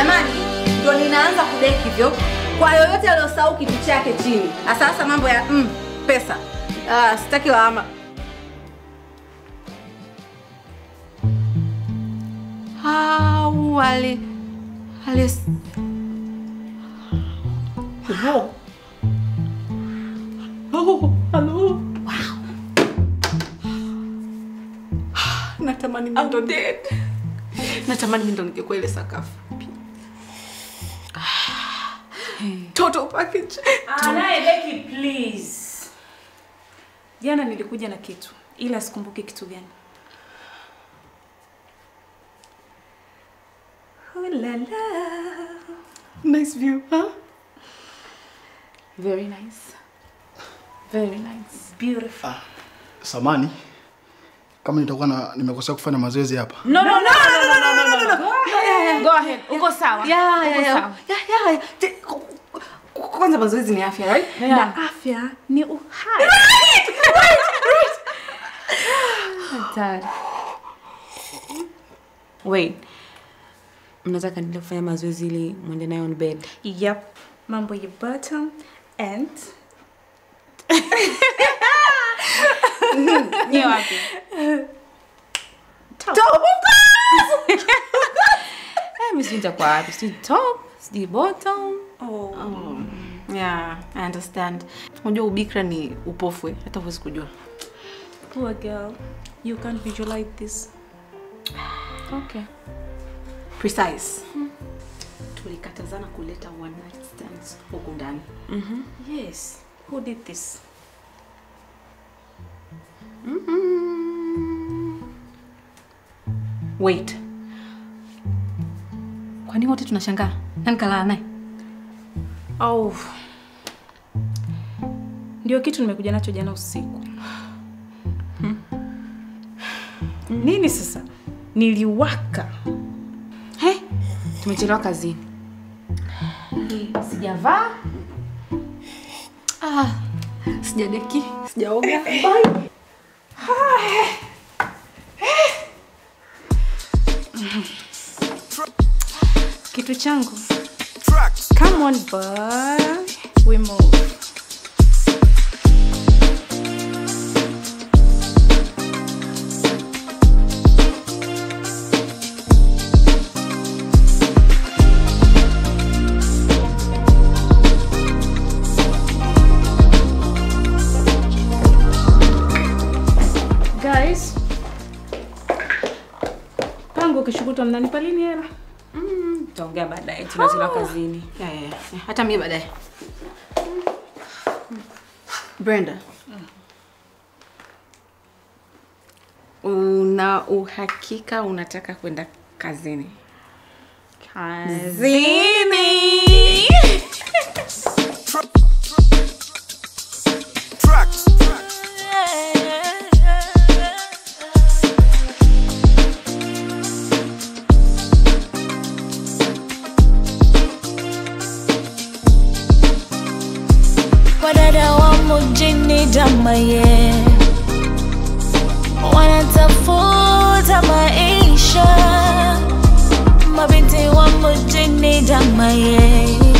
jamani ndo ninaanza kudeki hivyo kwa yoyote aliyosahau kitu chake chini hasa hasa mambo ya mm, pesa ah, sitaki lawama au ali ali Hello. Oh, hello. Natamani mimi ndo dead. Natamani mimi ndo ningekuwa ile sakafu. Total package. Anaye Becky please. Jana nilikuja na kitu ila sikumbuki kitu gani. Oh la la. Nice view, huh? Very nice. Very nice. Beautiful. Samani, kama nitakuwa na nimekosea kufanya mazoezi hapa. No no no no no no no no. no. Go ahead. Uko sawa. ya ya Uko ya sawa. ya ya Te- ku- ku- kwanza mazoezi ni afya right Yeah. Na afya ni uhai. Hatari. Wait. Mnataka niende kufanya mazoezi ili mwende nayo on bed. Yep. Mambo ya bottom and Ni wapi? top. Eh, mimi sijui nitakuwa wapi. Sijui top, sijui bottom. Oh. Yeah, I understand. Unajua ubikra ni upofu, eh, hata huwezi kujua. Poor girl. You can't visualize this. Okay. Precise. Tulikatazana kuleta one night stands huku ndani. Yes. Who did this? Wait. Kwani wote tunashangaa? Nani kalala naye? Oh. Ndio kitu nimekuja nacho jana usiku. Nini sasa? Niliwaka. He, tumechelewa kazini. Sijavaa. Ah, sijadeki, sijaoga. Kitu changu. Come on, boy. We move. Guys, pangu ukishukuta mnanipa lini hela? Tutaongea baadaye. Tunachelewa kazini. Yeah, yeah, yeah. Hata mimi baadaye. Brenda. Una uhakika unataka kwenda kazini? Kazini. Wadada wa mjini damaye wanatafuta maisha, mabinti wa mjini damaye